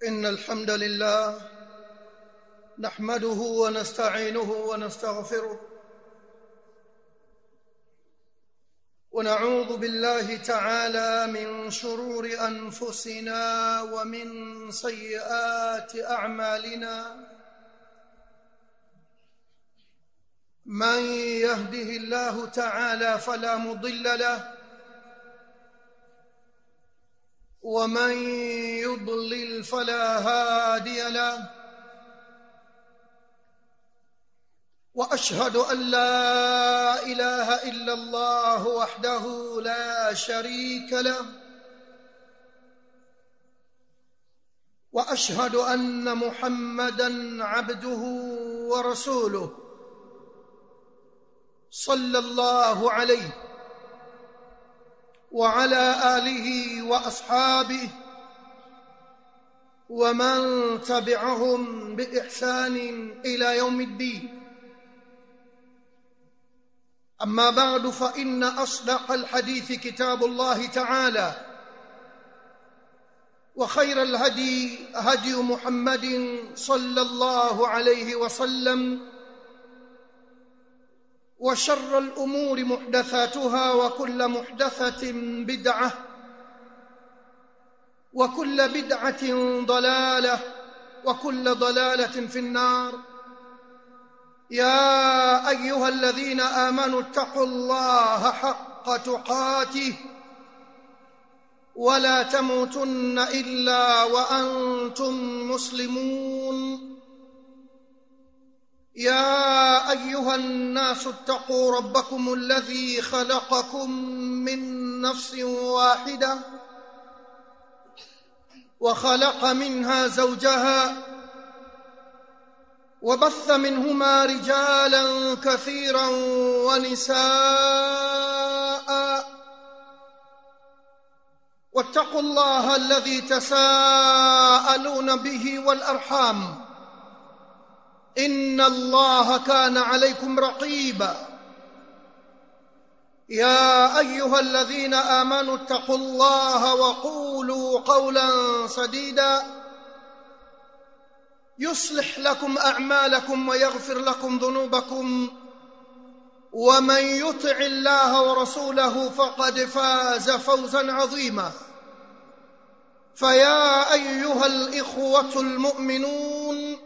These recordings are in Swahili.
إن الحمد لله نحمده ونستعينه ونستغفره ونعوذ بالله تعالى من شرور أنفسنا ومن سيئات أعمالنا من يهده الله تعالى فلا مضل له ومن يضلل فلا هادي له واشهد ان لا اله الا الله وحده لا شريك له واشهد ان محمدا عبده ورسوله صلى الله عليه وعلى اله واصحابه ومن تبعهم باحسان الى يوم الدين اما بعد فان اصدق الحديث كتاب الله تعالى وخير الهدي هدي محمد صلى الله عليه وسلم وشر الامور محدثاتها وكل محدثه بدعه وكل بدعه ضلاله وكل ضلاله في النار يا ايها الذين امنوا اتقوا الله حق تقاته ولا تموتن الا وانتم مسلمون يا ايها الناس اتقوا ربكم الذي خلقكم من نفس واحده وخلق منها زوجها وبث منهما رجالا كثيرا ونساء واتقوا الله الذي تساءلون به والارحام ان الله كان عليكم رقيبا يا ايها الذين امنوا اتقوا الله وقولوا قولا سديدا يصلح لكم اعمالكم ويغفر لكم ذنوبكم ومن يطع الله ورسوله فقد فاز فوزا عظيما فيا ايها الاخوه المؤمنون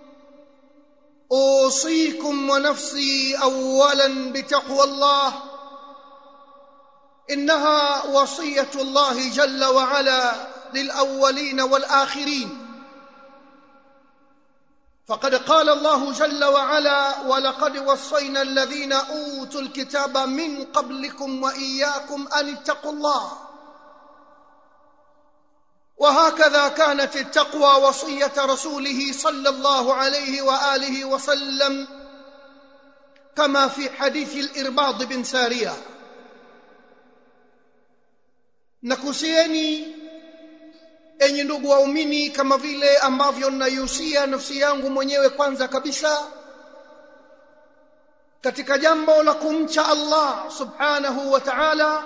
اوصيكم ونفسي اولا بتقوى الله انها وصيه الله جل وعلا للاولين والاخرين فقد قال الله جل وعلا ولقد وصينا الذين اوتوا الكتاب من قبلكم واياكم ان اتقوا الله وهكذا كانت التقوى وصيه رسوله صلى الله عليه واله وسلم كما في حديث الارباض بن ساريه nakusieni enyi ndugu waumini kama vile ambavyo naihusia nafsi yangu mwenyewe kwanza kabisa katika jambo la kumcha Allah subhanahu wa ta'ala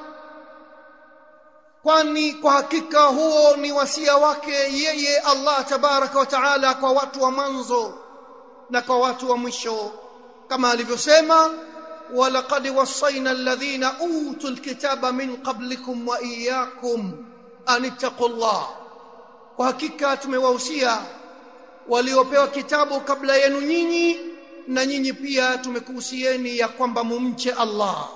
kwani kwa hakika huo ni wasia wake yeye Allah tabaraka wa taala kwa watu wa mwanzo na kwa watu wa mwisho kama alivyosema walaqad wasaina alladhina utul kitaba min qablikum wa iyyakum an ittaqullah kwa hakika tumewahusia waliopewa kitabu kabla yenu nyinyi na nyinyi pia tumekuhusieni ya kwamba mumche Allah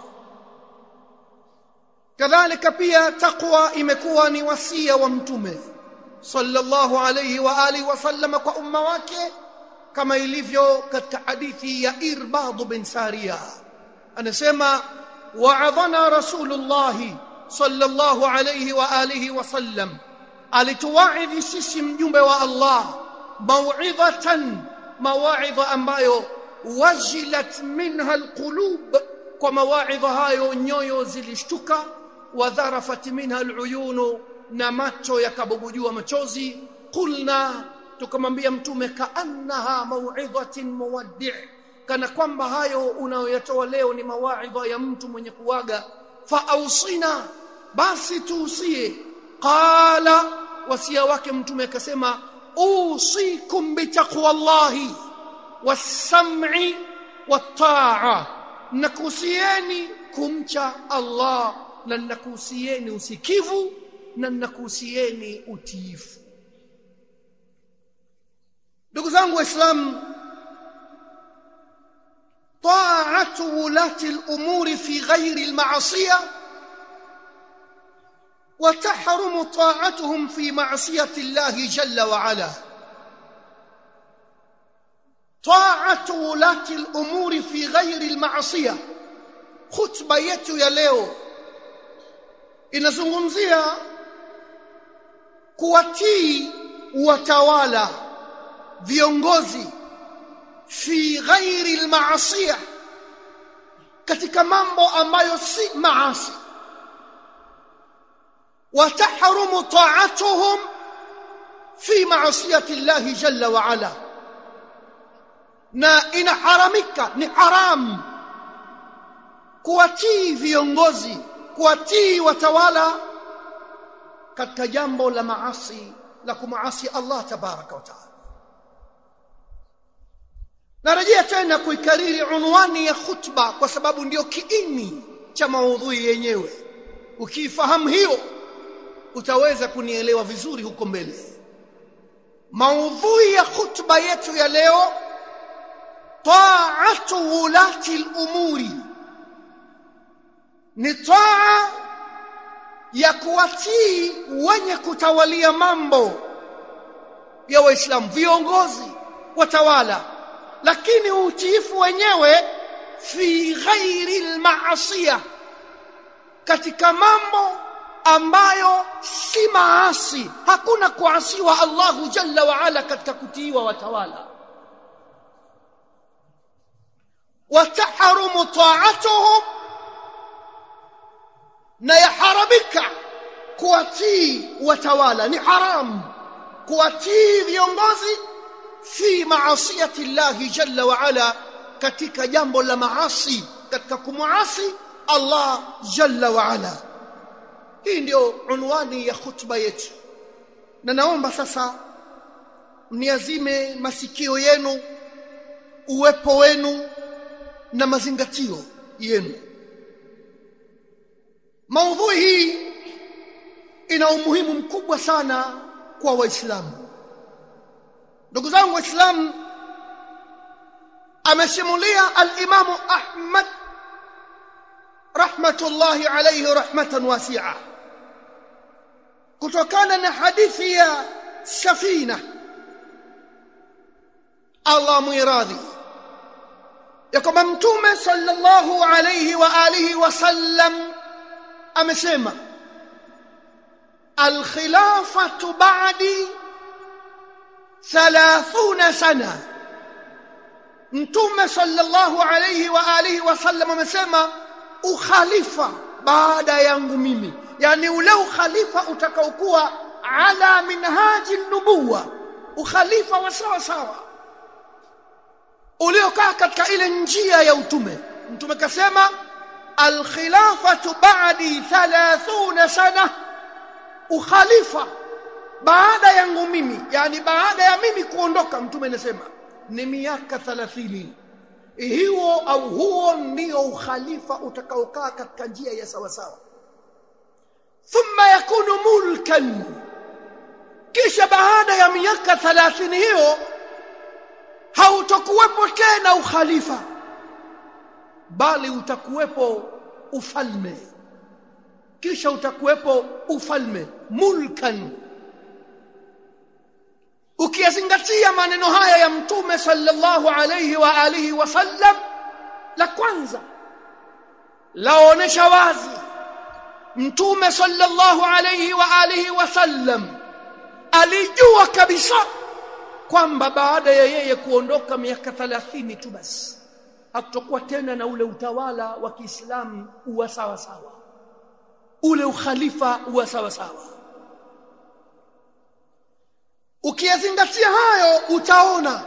kadhalika pia taqwa imekuwa ni wasia wa mtume sallallahu alayhi wa alihi wasallam kwa umma wake kama ilivyo katika hadithi ya Irbad bin Sariya anasema wa'adhana rasulullah sallallahu alayhi wa alihi wasallam alituwaidhi sisi mjumbe wa Allah mau'idhatan mawaidha ambayo wajilat minha alqulub kwa mawaidha hayo nyoyo zilishtuka wadharafat minha aluyunu na macho yakabubujua machozi qulna tukamwambia mtume kaannaha mau'idhatin muwaddi' kana kwamba hayo unayoyatoa leo ni mawaidha ya mtu mwenye kuwaga fa ausina basi tuusie qala wasia wake mtume akasema usikum bitaqwallahi was-sam'i wat-ta'a nakusieni kumcha Allah na nakusieni usikivu na nakusieni utiifu ndugu zangu waislamu طاعه ولاه الامور في غير المعصيه وتحرم طاعتهم في معصيه الله جل وعلا طاعه ولاه الامور في غير المعصيه خطبه yetu ya leo inazungumzia kuwatii watawala viongozi fi ghairi almaasiya katika mambo ambayo si maasi وتحرم طاعتهم في معصيه الله جل وعلا na inaharamika ni haram kuwatii viongozi kuwatii watawala katika jambo la maasi la kumaasi Allah tabaraka wa taala narejea tena kuikariri unwani ya khutba kwa sababu ndio kiini cha maudhui yenyewe ukiifahamu hiyo utaweza kunielewa vizuri huko mbele maudhui ya khutba yetu ya leo taatu ulati al-umuri ni taa ya kuwatii wenye kutawalia mambo ya waislamu viongozi watawala lakini utiifu wenyewe fi ghairi al-ma'siyah katika mambo ambayo si maasi hakuna kuasiwa Allahu jalla wa ala katika kutiiwa watawala watahrumu ta'atuhum na yaharamika kuwatii watawala ni haramu kuwatii viongozi fi maasiyati llahi jalla wa ala katika jambo la maasi katika kumuasi Allah jalla wa ala hii ndio unwani ya khutba yetu na naomba sasa mniazime masikio yenu uwepo wenu na mazingatio yenu maudhui hii ina umuhimu mkubwa sana kwa waislamu ndugu zangu waislamu amesimulia al-Imamu Ahmad rahmatullahi alayhi rahmatan wasi'a kutokana na hadithi ya safina Allah muiradhi ya kwamba mtume sallallahu alayhi wa alihi wasallam amesema alkhilafatu ba'di 30 sana mtume sallallahu alayhi wa alihi wasallam amesema ukhalifa baada yangu mimi yani ule ukhalifa utakaokuwa ala minhaji nubuwa ukhalifa wa sawa sawa uliokaa katika ile njia ya utume mtume kasema alkhilafatu ba'di 30 sana ukhalifa baada yangu mimi yani baada ya mimi kuondoka mtume anasema ni miaka 30 hiyo au huo ndio ukhalifa utakaokaa katika njia ya sawa sawa thumma yakunu mulkan kisha baada ya miaka 30 hiyo hautokuwepo tena ukhalifa bali utakuwepo ufalme kisha utakuwepo ufalme mulkan ukiyazingatia maneno haya ya mtume sallallahu alayhi wa alihi wasallam la kwanza laonesha wazi mtume sallallahu alayhi wa alihi wasallam alijua kabisa kwamba baada ya yeye kuondoka miaka 30 tu basi hakutakuwa tena na ule utawala wa Kiislamu uwa sawa sawa ule ukhalifa uwa sawa sawa ukiyazingatia hayo utaona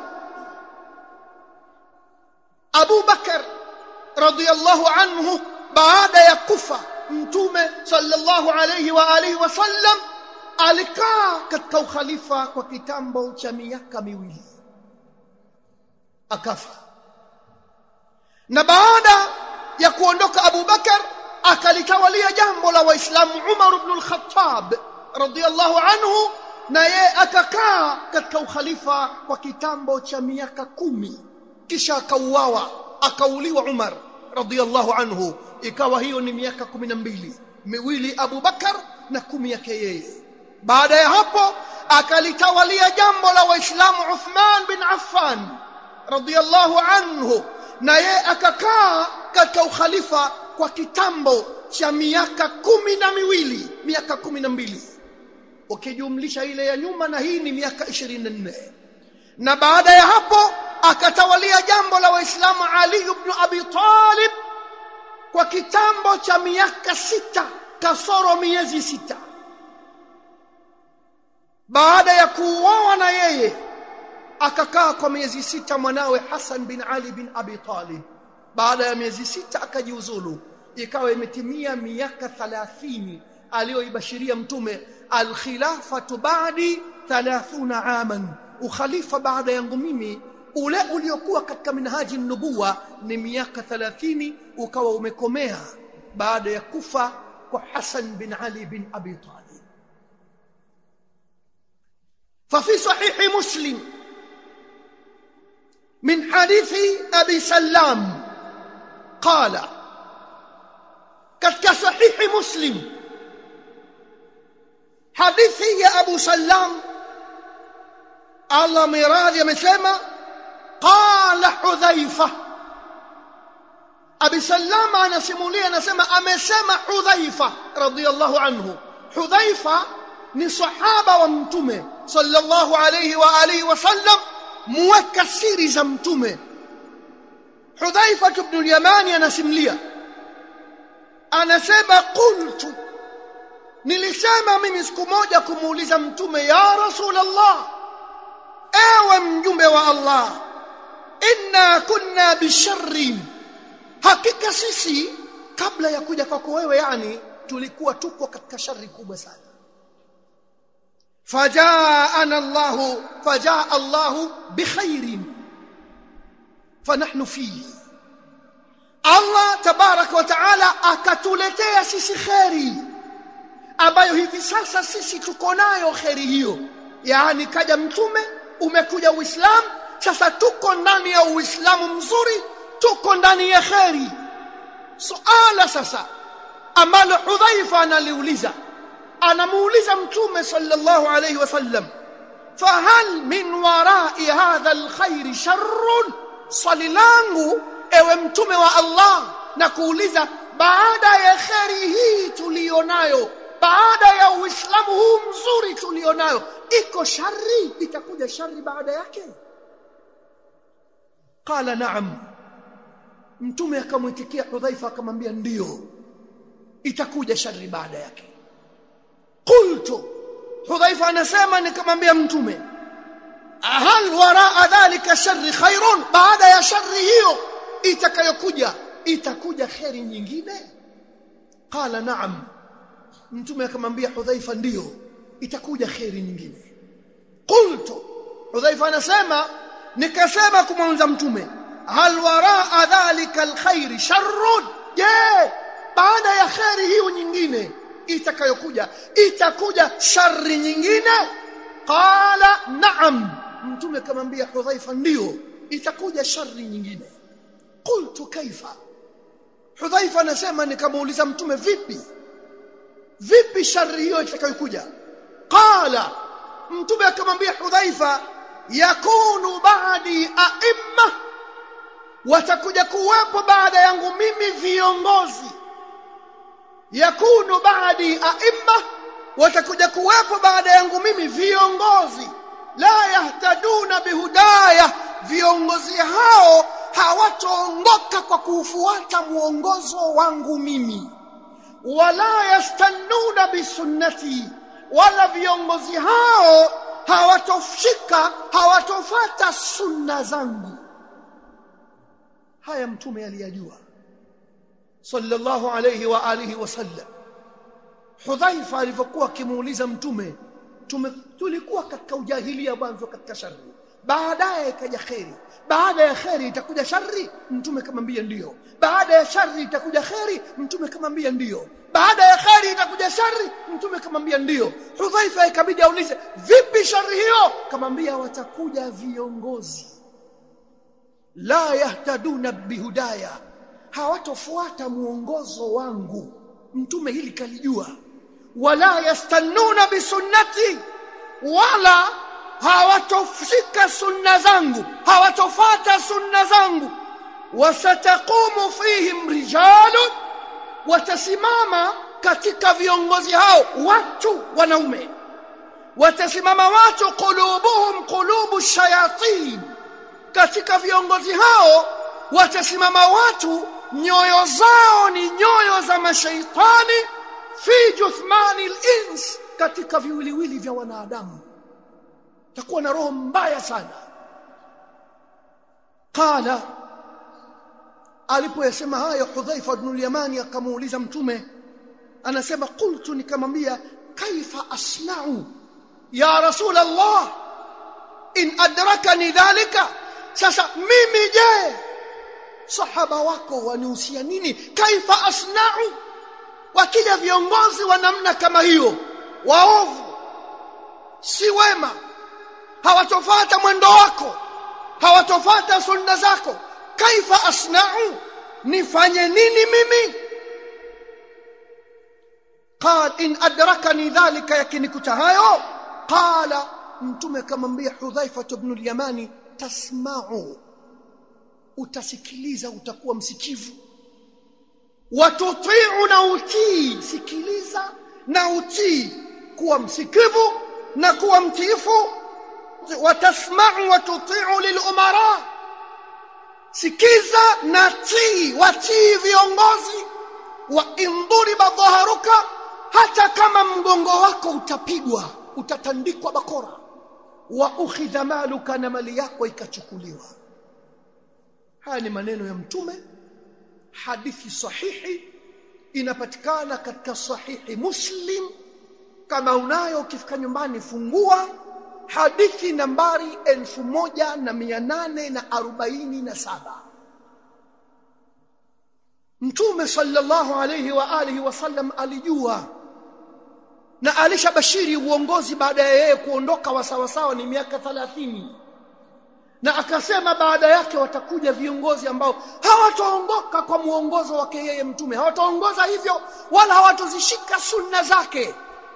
Abu Bakar radhiyallahu anhu baada ya kufa mtume sallallahu alayhi wa alihi wasallam alikaa katika ukhalifa kwa kitambo cha miaka miwili akafa na baada ya kuondoka Abu Bakar akalitawalia jambo la waislamu Umar ibn al-Khattab radiyallahu anhu na yeye akakaa katika ukhalifa kwa kitambo cha miaka kumi kisha akauawa akauliwa Umar radiyallahu anhu ikawa hiyo ni miaka kumi na mbili miwili Abu Bakar na kumi yake yeye baada ya hapo akalitawalia jambo la waislamu Uthman bin Affan radiyallahu anhu na yeye akakaa katika ukhalifa kwa kitambo cha miaka kumi na miwili miaka kumi na mbili ukijumlisha ile ya nyuma na hii ni miaka 24 na baada ya hapo akatawalia jambo la waislamu Ali ibn Abi Talib kwa kitambo cha miaka sita kasoro miezi sita baada ya kuuawa na yeye akakaa kwa miezi sita mwanawe Hassan bin Ali bin Abi Talib baada ya miezi sita akajiuzulu ikawa imetimia miaka 30 aliyoibashiria mtume alkhilafatu ba'di 30 aman ukhalifa baada yangu mimi ule uliokuwa katika minhaji nubuwa ni miaka 30 ukawa umekomea baada ya kufa kwa Hassan bin Ali bin Abi Talib ففي صحيح مسلم من حديث أبي سلام قال katika sahihi muslim hadithi ya abu sallam allah miradhi amesema qala hudhaifa abi sallam anasimulia anasema amesema hudhaifa radiyallahu anhu hudhaifa ni sahaba wa mtume sallallahu alayhi wa alihi wasallam muweka siri za mtume hudhaifa ibn al-yamani anasimulia anasema qultu nilisema mimi siku moja kumuuliza mtume ya rasulullah ewe mjumbe wa allah inna kunna bisharrin hakika sisi kabla ya kuja kwako wewe yani tulikuwa tuko katika shari kubwa sana fajaana allah fajaa allah bikhairin fanahnu fihi Allah tabaraka wa taala akatuletea sisi kheri ambayo hivi sasa sisi tuko nayo kheri hiyo yaani kaja mtume umekuja uislamu sasa tuko ndani ya uislamu mzuri tuko ndani ya kheri suala sasa ambalo hudhaifa analiuliza anamuuliza mtume sallallahu alayhi wasallam fahal min warai hadha alkhair sharrun swali langu ewe mtume wa Allah na kuuliza baada ya kheri hii tulionayo baada ya uislamu huu mzuri tulionayo iko shari itakuja shari baada yake qala naam mtume akamwitikia hudhaifa akamwambia ndiyo itakuja shari baada yake qultu hudhaifa anasema nikamwambia mtume hal waraa dhalika shari khairun baada ya shari hiyo itakayokuja itakuja kheri nyingine qala naam mtume akamwambia hudhaifa ndiyo itakuja kheri nyingine qultu hudhaifa anasema nikasema kumwanza mtume hal waraa dhalika alkhair sharrun je baada ya kheri hiyo nyingine itakayokuja itakuja shari nyingine qala naam mtume akamwambia hudhaifa ndiyo itakuja shari nyingine qultu kaifa hudhaifa anasema nikamuuliza mtume vipi vipi shari hiyo itakayokuja qala mtume akamwambia hudhaifa yakunu ba'di a'imma watakuja kuwepo baada yangu mimi viongozi yakunu ba'di a'imma watakuja kuwepo baada yangu mimi viongozi la yahtaduna bihudaya viongozi hao hawataongoka kwa kuufuata mwongozo wangu mimi wala yastannuna bisunnati wala viongozi hao hawatoshika hawatofata sunna zangu haya mtume aliyajua sallallahu alayhi wa alihi wasallam Hudhaifa alivyokuwa akimuuliza mtume tume, tulikuwa katika ujahilia mwanzo katika shari baadaye ikaja kheri baada ya kheri itakuja shari mtume kamwambia ndiyo baada ya shari itakuja kheri mtume kamwambia ndiyo baada ya kheri itakuja shari mtume kamwambia ndiyo hudhaifa ikabidi aulize vipi shari hiyo kamwambia watakuja viongozi la yahtaduna bihudaya hawatofuata muongozo wangu mtume hili kalijua wala yastannuna bisunnati wala hawatoshika sunna zangu hawatofata sunna zangu wasataqumu fihim rijalun watasimama katika viongozi hao watu wanaume watasimama watu qulubuhum qulubu shayatin katika viongozi hao watasimama watu nyoyo zao ni nyoyo za mashaitani fi juthmani al-ins katika viwiliwili vya wanadamu takuwa na roho mbaya sana qala alipoyasema hayo Hudhaifa ibn al-Yamani akamuuliza mtume anasema qultu nikamwambia kaifa asna'u ya rasul Allah in adrakani dhalika sasa mimi je sahaba wako wanihusia nini kaifa asna'u wakija viongozi wa namna kama hiyo waovu si wema hawatofuata mwendo wako hawatofuata sunna zako kaifa asna'u nifanye nini mimi qal in adrakani dhalika yakinikuta hayo qala mtume kamwambia hudhaifa ibn al-yamani tasma'u utasikiliza utakuwa msikivu watutiu na utii sikiliza na utii kuwa msikivu na kuwa mtiifu watasma'u watutiu lilumara sikiza na tii watii viongozi wa induriba dhaharuka hata kama mgongo wako utapigwa utatandikwa bakora wa ukhidha maluka na mali yako ikachukuliwa haya ni maneno ya mtume hadithi sahihi inapatikana katika sahihi muslim kama unayo ukifika nyumbani fungua hadithi nambari 1847 mtume sallallahu alayhi wa alihi wasallam alijua na alishabashiri uongozi baada ya yeye kuondoka wasawasawa ni miaka 30 na akasema baada yake watakuja viongozi ambao hawataongoka kwa muongozo wake yeye mtume hawataongoza hivyo wala hawatozishika sunna zake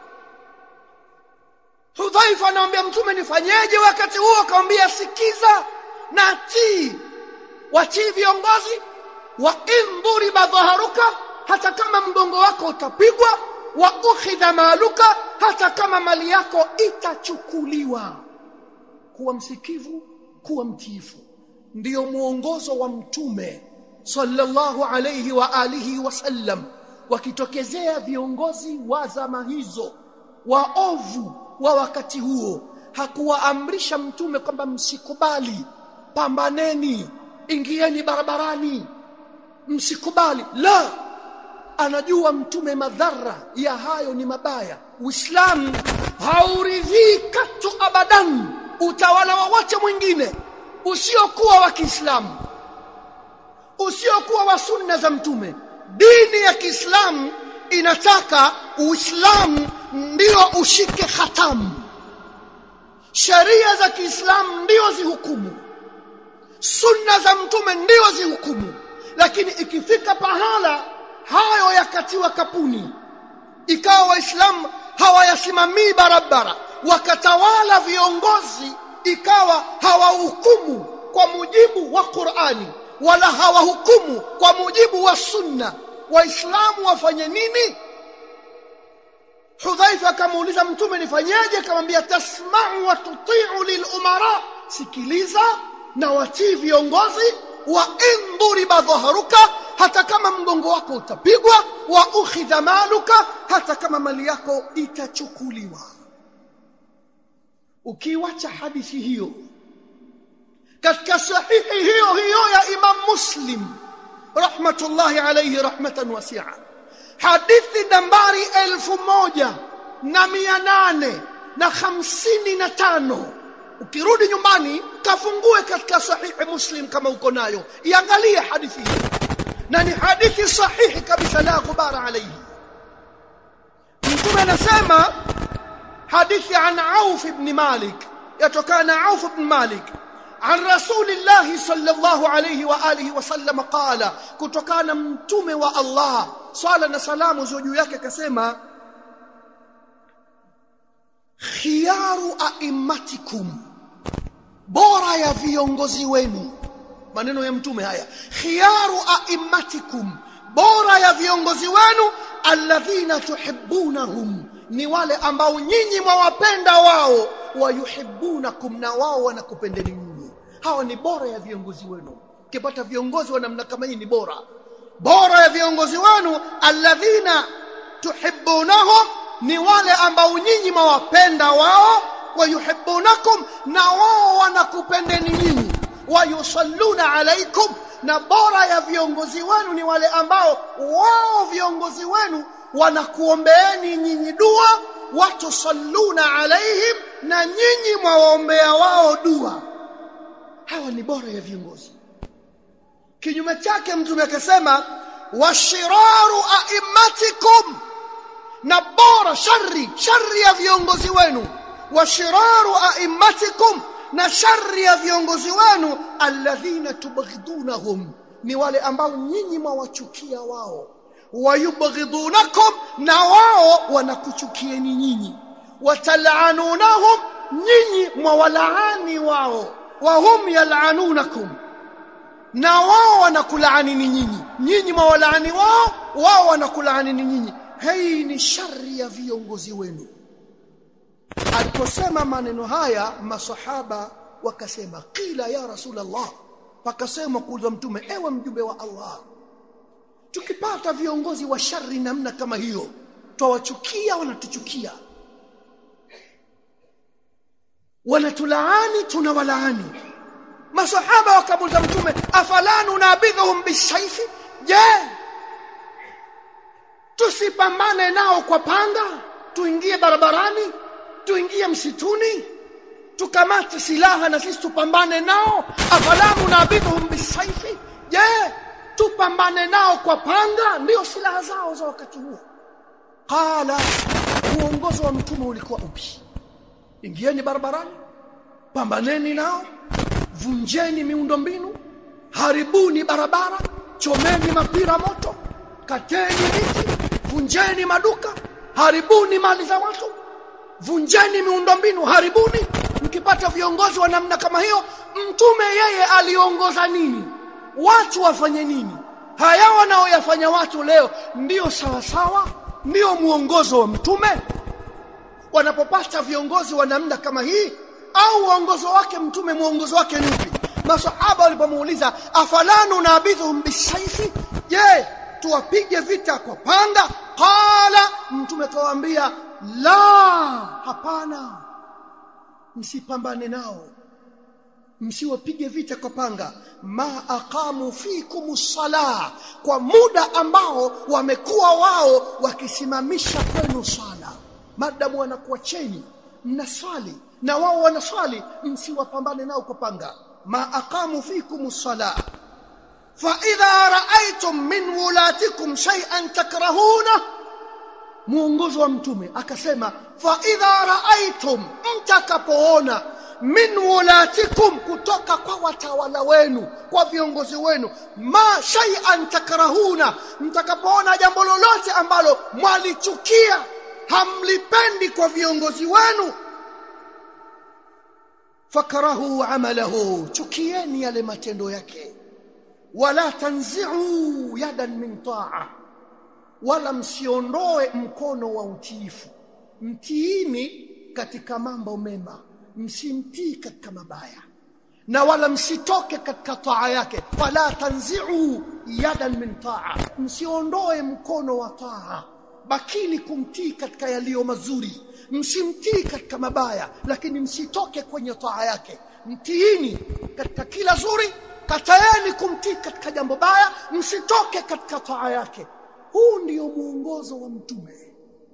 Hudhaifa anamwambia mtume nifanyeje wakati huo akamwambia sikiza na tii watii viongozi wa indhuri badhaharuka hata kama mgongo wako utapigwa wa ukhidha maluka hata kama mali yako itachukuliwa kuwa msikivu kuwa mtiifu ndiyo muongozo wa mtume sallallahu alayhi wa alihi wasallam wakitokezea viongozi wa zama hizo waovu wa wakati huo hakuwaamrisha mtume kwamba msikubali pambaneni ingieni barabarani msikubali la anajua mtume madhara ya hayo ni mabaya uislamu hauridhii katu abadan utawala wowote mwingine usiokuwa wa Kiislamu usiokuwa wa sunna za mtume dini ya Kiislamu inataka Uislamu ndio ushike hatamu sheria za Kiislamu ndio zihukumu sunna za mtume ndio zihukumu lakini ikifika pahala hayo yakatiwa kapuni ikawa waislamu hawayasimamii barabara wakatawala viongozi ikawa hawahukumu kwa mujibu wa Qur'ani wala hawahukumu kwa mujibu wa sunna waislamu wafanye nini Hudhaifa akamuuliza mtume nifanyaje akamwambia tasma'u wa tuti'u lilumara sikiliza na watii viongozi wa induriba dhaharuka hata kama mgongo wako utapigwa wa ukhidha maluka hata kama mali yako itachukuliwa ukiwacha hadithi hiyo katika sahihi hiyo hiyo ya Imam Muslim rahmatullahi alayhi rahmatan wasi'a hadithi nambari elfu moja na mia nane na hamsini na tano ukirudi nyumbani kafungue katika sahihi muslim kama uko nayo iangalie hadithi hii na ni hadithi sahihi kabisa la ghubara alayhi mtume anasema hadithi an auf ibn malik yatokana auf ibn malik عن رسول الله صلى الله عليه واله وسلم قال kutokana mtume wa Allah swala na salamu ziwe juu yake akasema khiyaru a'immatikum bora ya viongozi wenu maneno ya mtume haya khiyaru a'immatikum bora ya viongozi wenu alladhina tuhibbunahum ni wale ambao nyinyi mwawapenda wao wayuhibbunakum na wao wanakupendeni nyinyi hawa ni bora ya viongozi wenu ukipata viongozi wa namna kama hii ni bora bora ya viongozi wenu alladhina tuhibbunahum ni wale ambao nyinyi mwawapenda wao wayuhibbunakum na wao wanakupendeni nyinyi wayusalluna alaikum na bora ya viongozi wenu ni wale ambao wao viongozi wenu wanakuombeeni nyinyi dua watusalluna alaihim na nyinyi mwawaombea wao dua hawa ni bora ya viongozi kinyume chake mtume akasema washiraru a'immatikum na bora shari shari ya viongozi wenu washiraru a'immatikum na shari ya viongozi wenu alladhina tubghidunahum ni wale ambao nyinyi mwawachukia wao wayubghidunakum na wao wanakuchukieni nyinyi watal'anunahum nyinyi mwawalaani wao wahum yal'anunakum na wao wanakulaanini nyinyi nyinyi mwawalaani wao wao wanakulaanini nyinyi hii ni shari ya viongozi wenu aliposema maneno haya masahaba wakasema qila ya rasulullah wakasema kuuliza mtume ewe mjumbe wa Allah tukipata viongozi wa shari namna kama hiyo twawachukia wanatuchukia wanatulaani tunawalaani masahaba wakamuuliza mtume afala nunabidhuhum bishaifi je tusipambane nao kwa panga tuingie barabarani tuingie msituni tukamate silaha na sisi tupambane nao afala nunabidhuhum bishaifi je tupambane nao kwa panga ndio silaha zao za wakati huo qala uongozi wa mtume ulikuwa upi ingieni barabarani pambaneni nao vunjeni miundombinu haribuni barabara chomeni mapira moto kateni miti vunjeni maduka haribuni mali za watu vunjeni miundombinu haribuni mkipata viongozi wa namna kama hiyo mtume yeye aliongoza nini watu wafanye nini haya wanaoyafanya watu leo ndiyo sawa sawa ndiyo muongozo wa mtume wanapopata viongozi wa namna kama hii au uongozo wake mtume muongozo wake ni upi masahaba walipomuuliza afalanu nabidhuhum bisaifi je tuwapige vita kwa panga qala mtume kawaambia la hapana msipambane nao msiwapige vita kwa panga ma aqamu fikum sala kwa muda ambao wamekuwa wao wakisimamisha kwenu sala madamu wanakuacheni mnaswali na wao wanaswali msiwapambane nao kwa panga ma aqamu fikum sala fa idha ra'aytum min wulatikum shay'an takrahuna muongozo wa mtume akasema fa idha ra'aytum mtakapoona min wulatikum kutoka kwa watawala wenu kwa viongozi wenu ma shay'an takrahuna mtakapoona jambo lolote ambalo mwalichukia hamlipendi kwa viongozi wenu fakarahu amalahu chukieni yale matendo yake wala tanzi'u yadan min ta'a wala msiondoe mkono wa utiifu mtiini katika mambo mema msimtii katika mabaya na wala msitoke katika taa yake wala tanzi'u yadan min ta'a msiondoe mkono wa taa bakini kumtii katika yaliyo mazuri msimtii katika mabaya lakini msitoke kwenye taa yake mtiini katika kila zuri kataeni kumtii katika jambo baya msitoke katika taa yake huu ndio muongozo wa mtume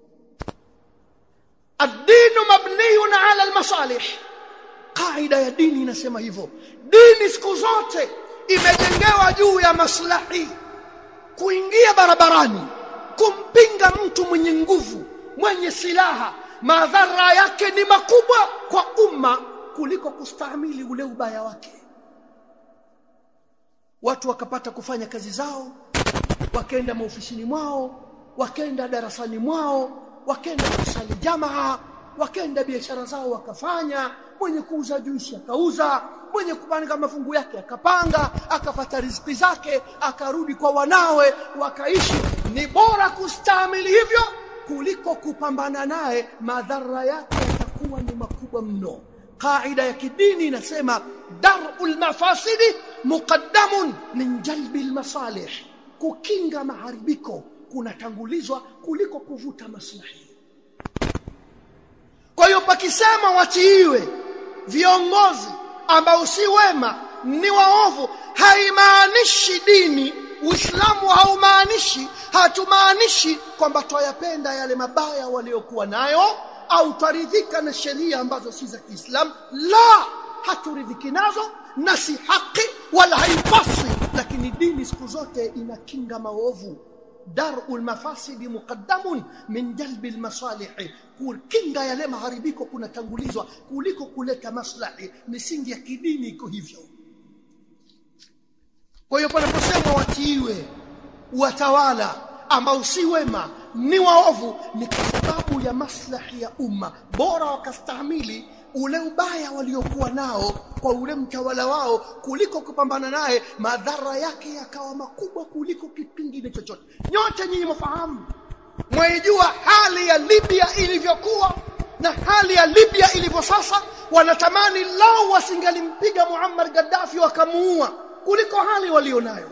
ad-dinu mabniyun ala al-masalih kaida ya dini inasema hivyo dini siku zote imejengewa juu ya maslahi kuingia barabarani kumpinga mtu mwenye nguvu mwenye silaha madhara yake ni makubwa kwa umma kuliko kustahimili ule ubaya wake watu wakapata kufanya kazi zao wakaenda maofisini mwao wakaenda darasani mwao wakaenda kusali jamaa wakaenda biashara zao wakafanya mwenye kuuza juisi akauza mwenye kupanga mafungu yake akapanga akapata riziki zake akarudi kwa wanawe wakaishi ni bora kustahimili hivyo kuliko kupambana naye madhara yake yatakuwa ni makubwa mno kaida ya kidini inasema darul mafasidi muqaddamun min jalbil masalih kukinga maharibiko kunatangulizwa kuliko kuvuta maslahi kwa hiyo pakisema watiiwe viongozi ambao si wema ni waovu haimaanishi dini Uislamu haumaanishi hatumaanishi kwamba twayapenda yale mabaya waliokuwa nayo au twaridhika na sheria ambazo si za Kiislamu la haturidhiki nazo na si haki wala haipaswi lakini dini siku zote inakinga maovu darul mafasidi muqaddamun min jalbi almasalih kukinga yale maharibiko kunatangulizwa kuliko kuleta maslahi misingi ya kidini iko hivyo kwa hiyo panaposema watiiwe watawala ambao si wema ni waovu ni kwa sababu ya maslahi ya umma bora wakastahimili ule ubaya waliokuwa nao kwa ule mtawala wao kuliko kupambana naye madhara yake yakawa makubwa kuliko kipingine chochote nyote nyinyi mfahamu mwaijua hali ya Libya ilivyokuwa na hali ya Libya ilivyo sasa wanatamani lao wasingalimpiga Muammar Gaddafi wakamuua kuliko hali walionayo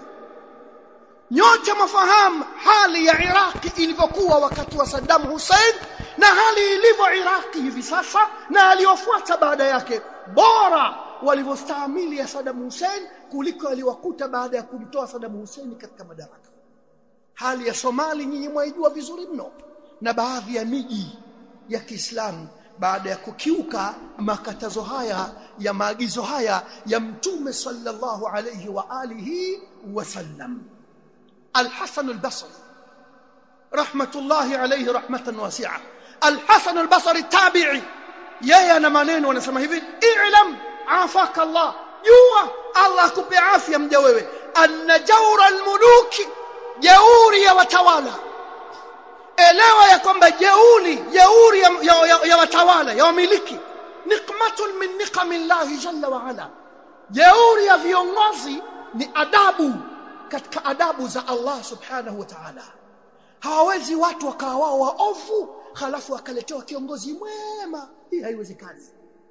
nyote mafahamu hali ya Iraki ilivyokuwa wakati wa Saddam Hussein na hali ilivyo Iraki hivi sasa na aliyofuata baada yake bora walivyostahimili ya Saddam Hussein kuliko aliwakuta baada ya kumtoa Saddam Hussein katika madaraka hali ya Somali nyinyi mwaijua vizuri mno na baadhi ya miji ya Kiislamu baada ya kukiuka makatazo haya ya maagizo haya ya mtume sallallahu alayhi wa alihi wasallam Al-Hasan al-Basri rahmatullahi alayhi rahmatan wasi'a Al-Hasan al-Basri tabi'i yeye ana maneno anasema hivi i'lam afaka Allah jua Allah akupe afya mja wewe anna jawra al-muluki jeuri ya watawala elewa ya kwamba jeuri jeuri ya, ya, ya, ya watawala ya wamiliki nikmatun min niqamillahi jalla wa ala jeuri ya viongozi ni adabu katika adabu za Allah subhanahu wa ta'ala hawawezi watu wakawa wao waovu halafu wakaletewa kiongozi mwema hii haiwezekani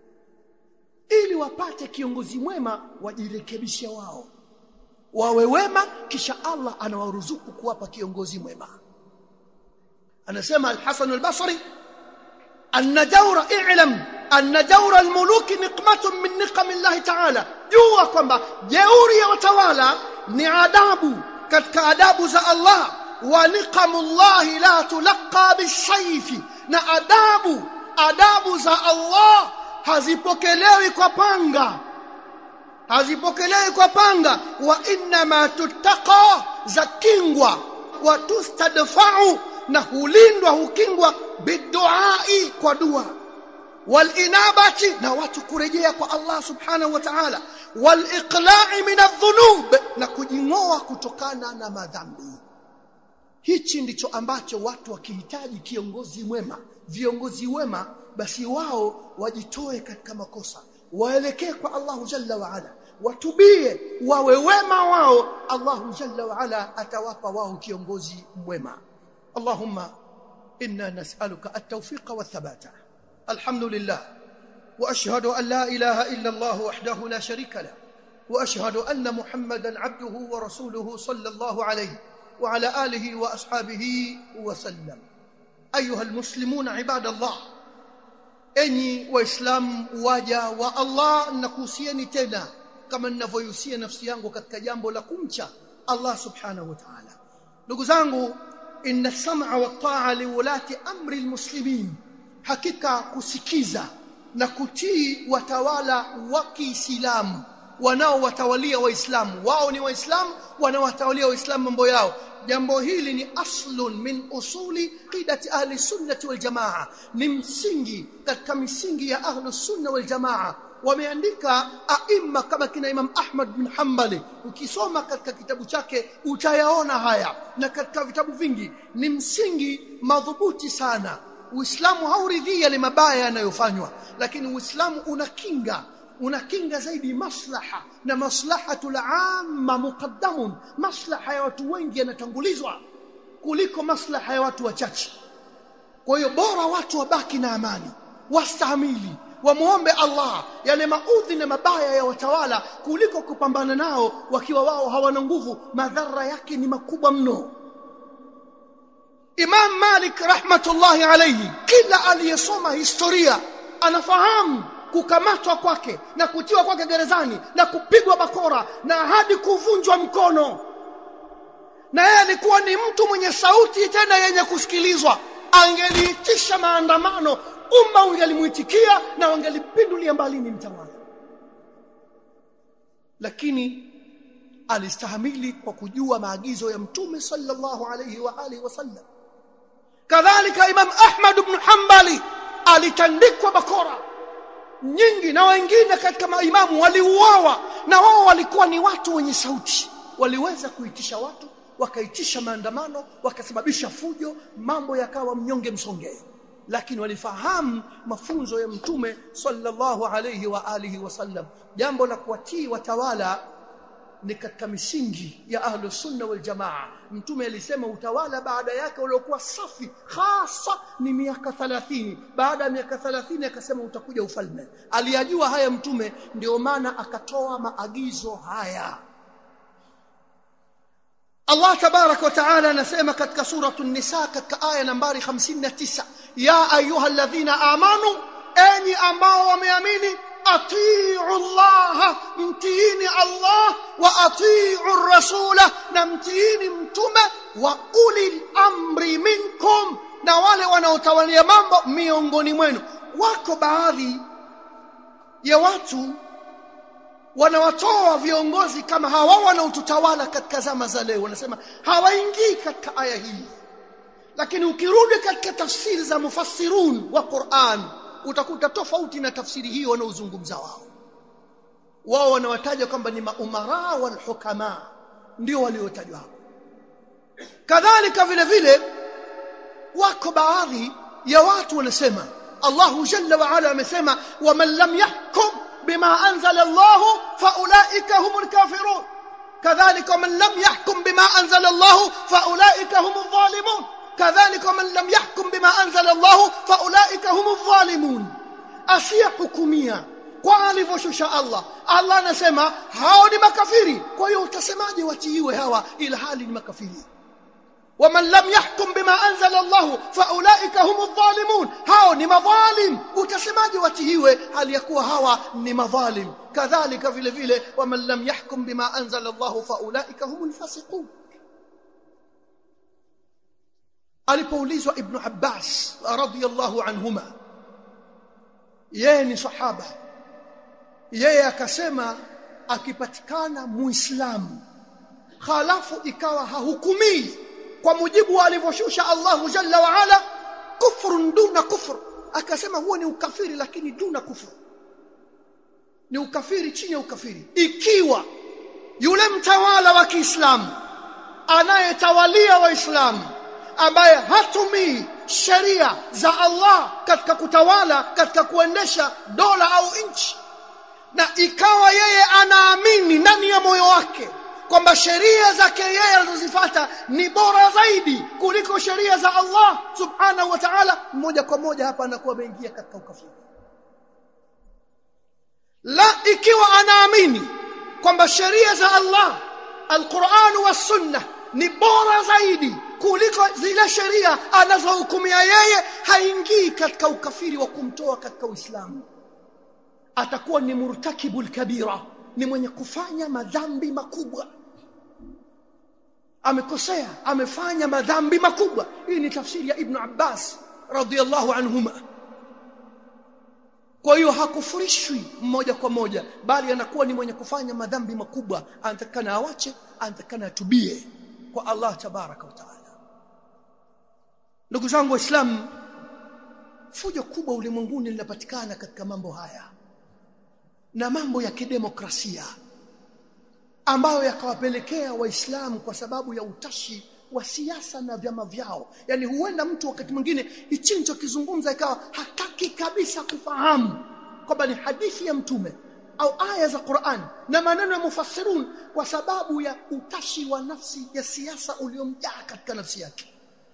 ili wapate kiongozi mwema wajirekebishe wao wawe wema kisha Allah anawaruzuku kuwapa kiongozi mwema anasema al-Hasan al-Basri anna jawra i'lam anna jawra al-muluk niqmatun min niqam Allah ta'ala jua kwamba jeuri ya watawala ni adabu katika adabu za Allah wa niqamullahi la tulqa bisayfi na adabu adabu za Allah hazipokelewi kwa panga hazipokelewi kwa panga wa inma tuttaqa zakingwa wa tustadfa'u na hulindwa hukingwa biduai kwa dua walinabati na watu kurejea kwa Allah subhanahu wa ta'ala waliqla'i min adh-dhunub na kujingoa kutokana na madhambi hichi ndicho ambacho watu wakihitaji kiongozi mwema viongozi wema basi wao wajitoe katika makosa waelekee kwa Allahu jalla wa ala watubie wawe wema wao Allahu jalla wa ala atawapa wao kiongozi mwema Allahumma inna nas'aluka at-tawfiqa wath-thabata alhamdulillah wa ashhadu an la ilaha illa Allah wahdahu la sharika la wa ashhadu anna Muhammadan 'abduhu wa rasuluhu sallallahu alayhi wa ala alihi wa ashabihi wa sallam ayuha almuslimun ibadallah enyi waislamu waja wa Allah nakuhusieni tena kama ninavyohusia nafsi yangu katika jambo la kumcha Allah subhanahu wa ta'ala ndugu zangu inna sam'a wa ta'a liwulati amri almuslimin hakika kusikiza na kutii watawala wa Kiislamu wanaowatawalia waislamu wao ni waislamu wanaowatawalia waislamu mambo yao jambo hili ni aslun min usuli qidati ahli sunnati wal jamaa ni msingi katika misingi ya ahli sunna wal jamaa wameandika aima kama kina Imam Ahmad bin Hanbali ukisoma katika kitabu chake utayaona haya na katika vitabu vingi ni msingi madhubuti sana Uislamu hauridhii yale mabaya yanayofanywa lakini Uislamu unakinga unakinga zaidi maslaha na maslahatul amma muqaddamun maslaha ya watu wengi yanatangulizwa kuliko maslaha ya watu wachache kwa hiyo bora watu wabaki na amani wastahimili wamuombe Allah yale maudhi na mabaya ya watawala kuliko kupambana nao wakiwa wao hawana nguvu madhara yake ni makubwa mno Imam Malik rahmatullahi alayhi kila aliyesoma historia anafahamu kukamatwa kwake na kutiwa kwake gerezani na kupigwa bakora na hadi kuvunjwa mkono na yeye alikuwa ni mtu mwenye sauti tena yenye kusikilizwa angeliitisha maandamano umma ungelimuitikia na wangelipindulia mbali ni mtawala lakini alistahamili kwa kujua maagizo ya mtume sallallahu alayhi wa alihi wasallam kadhalika imam ahmad ibn hanbali alitandikwa bakora nyingi na wengine katika maimamu waliuawa na wao walikuwa ni watu wenye sauti waliweza kuitisha watu wakaitisha maandamano wakasababisha fujo mambo yakawa mnyonge msongee lakini walifahamu mafunzo ya mtume sallallahu alayhi wa alihi wasallam jambo la kuwatii watawala ni katika misingi ya ahlus sunna wal jamaa mtume alisema utawala baada yake uliokuwa safi hasa ni miaka 30 baada ya miaka 30 akasema utakuja ufalme aliyajua haya mtume ndio maana akatoa maagizo haya Allah tabarak wa taala anasema katika suratu nisa katika aya nambari 59 ya ayyuhalladhina amanu enyi ambao wameamini atiu Allah mtiini Allah wa atiu rasula na mtiini mtume wa ulil amri minkum na wale wanaotawalia mambo miongoni mwenu wako baadhi ya watu wanawatoa viongozi kama hawa wanaotutawala katika zama za leo wanasema hawaingii katika aya hii lakini ukirudi katika tafsiri za mufassirun wa Qur'an utakuta tofauti na tafsiri hiyo wanaozungumza wao wao wanawataja kwamba ni maumara wal hukama ndio waliotajwa hapo kadhalika vile vile wako baadhi ya watu wanasema Allahu jalla wa ala amesema waman lam yahkum bima anzala Allah faulaika humul kafirun kadhalika waman lam yahkum bima anzala Allah faulaika humul zalimun كذلك من لم يحكم بما أنزل الله فأولئك هم الظالمون أشياء حكومية kwa alivyoshusha Allah Allah anasema hao ni makafiri kwa hiyo utasemaje watiiwe hawa ila hali ni makafiri waman lam yahkum bima anzala Allah faulaika humudh dhalimun hao ni madhalim utasemaje watiiwe hali ya kuwa hawa ni madhalim kadhalika vile vile waman lam yahkum bima anzala Allah faulaika humul fasiqun alipoulizwa ibn Abbas radhiyallahu anhuma yeye ni sahaba yeye akasema akipatikana muislamu khalafu ikawa hahukumii kwa mujibu wa alivyoshusha Allahu jalla wa ala kufrun duna kufr akasema huo ni ukafiri lakini duna kufr ni ukafiri chini ya ukafiri ikiwa yule mtawala wa Kiislamu anayetawalia waislamu ambaye hatumii sheria za Allah katika kutawala katika kuendesha dola au nchi na ikawa yeye anaamini ndani ya moyo wake kwamba sheria zake yeye anazozifuata ni bora zaidi kuliko sheria za Allah subhanahu wa ta'ala moja kwa moja hapa anakuwa ameingia katika ukafiri la ikiwa anaamini kwamba sheria za Allah alquran wa sunnah ni bora zaidi kuliko zile sheria anazohukumia yeye haingii katika ukafiri wa kumtoa katika Uislamu atakuwa ni murtakibul kabira ni mwenye kufanya madhambi makubwa amekosea amefanya madhambi makubwa hii ni tafsiri ya ibn Abbas radhiyallahu anhuma kwa hiyo hakufurishwi moja kwa moja bali anakuwa ni mwenye kufanya madhambi makubwa anatakana awache anatakana atubie kwa Allah tabaraka wa taala ndugu zangu waislamu fujo kubwa ulimwenguni linapatikana katika mambo haya na mambo ya kidemokrasia ambayo yakawapelekea waislamu kwa sababu ya utashi wa siasa na vyama vyao yani huenda mtu wakati mwingine hichi nilichokizungumza ikawa hataki kabisa kufahamu kwamba ni hadithi ya mtume au aya za Qur'an na maneno ya mufassirun kwa sababu ya utashi wa nafsi ya siasa uliomjaa katika nafsi yake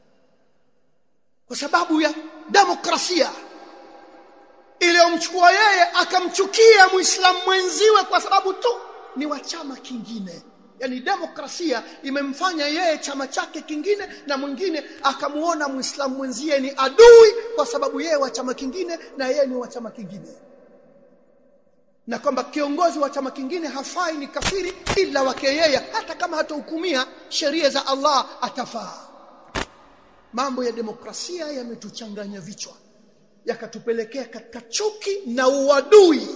kwa sababu ya demokrasia iliyomchukua yeye akamchukia muislamu mwenziwe kwa sababu tu ni wa chama kingine yani demokrasia imemfanya yeye chama chake kingine na mwingine akamuona muislamu mwenzie ni adui kwa sababu yeye wa chama kingine na yeye ni wa chama kingine na kwamba kiongozi wa chama kingine hafai ni kafiri ila wake yeye hata kama hatahukumia sheria za Allah atafaa mambo ya demokrasia yametuchanganya vichwa yakatupelekea katika chuki na uadui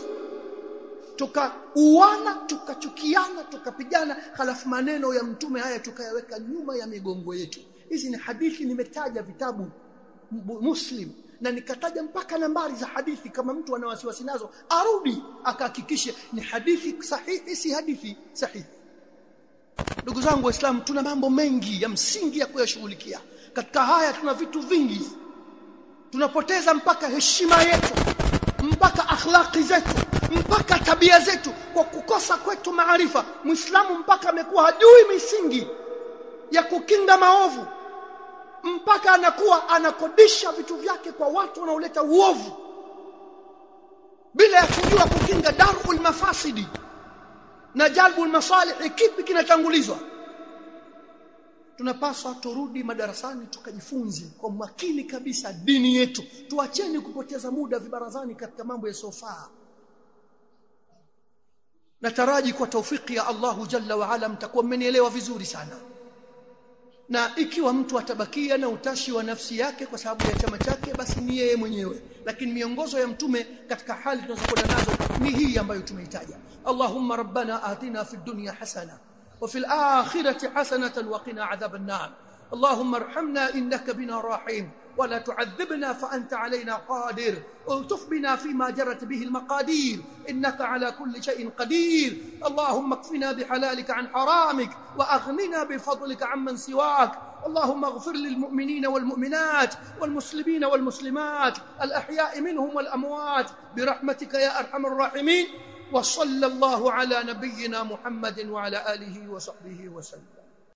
tukauana tukachukiana tukapigana halafu maneno ya mtume haya tukayaweka nyuma ya migongo yetu hizi ni hadithi nimetaja vitabu muslim na nikataja mpaka nambari za hadithi kama mtu ana wasiwasi nazo arudi akahakikishe ni hadithi sahihi si hadithi sahihi ndugu zangu waislamu tuna mambo mengi ya msingi ya kuyashughulikia katika haya tuna vitu vingi tunapoteza mpaka heshima yetu mpaka akhlaqi zetu mpaka tabia zetu kwa kukosa kwetu maarifa muislamu mpaka amekuwa hajui misingi ya kukinga maovu mpaka anakuwa anakodisha vitu vyake kwa watu wanaoleta uovu bila ya kujua kukinga darul mafasidi na jalbul masalih kipi kinatangulizwa tunapaswa turudi madarasani tukajifunze kwa makini kabisa dini yetu tuacheni kupoteza muda vibarazani katika mambo yasiyofaa nataraji kwa taufiki ya Allahu jalla wa ala mtakuwa mmenielewa vizuri sana na ikiwa mtu atabakia na utashi wa nafsi yake kwa sababu ya chama chake basi ni yeye mwenyewe lakini miongozo ya mtume katika hali tunazokwenda nazo ni hii ambayo tumeitaja Allahumma rabbana atina fid dunya hasana وفي الآخرة حسنة وقنا عذاب النار اللهم ارحمنا إنك بنا راحم ولا تعذبنا فأنت علينا قادر الطف بنا فيما جرت به المقادير إنك على كل شيء قدير اللهم اكفنا بحلالك عن حرامك وأغننا بفضلك عمن سواك اللهم اغفر للمؤمنين والمؤمنات والمسلمين والمسلمات الأحياء منهم والأموات برحمتك يا أرحم الراحمين وصلى الله على نبينا محمد وعلى آله وصحبه وسلم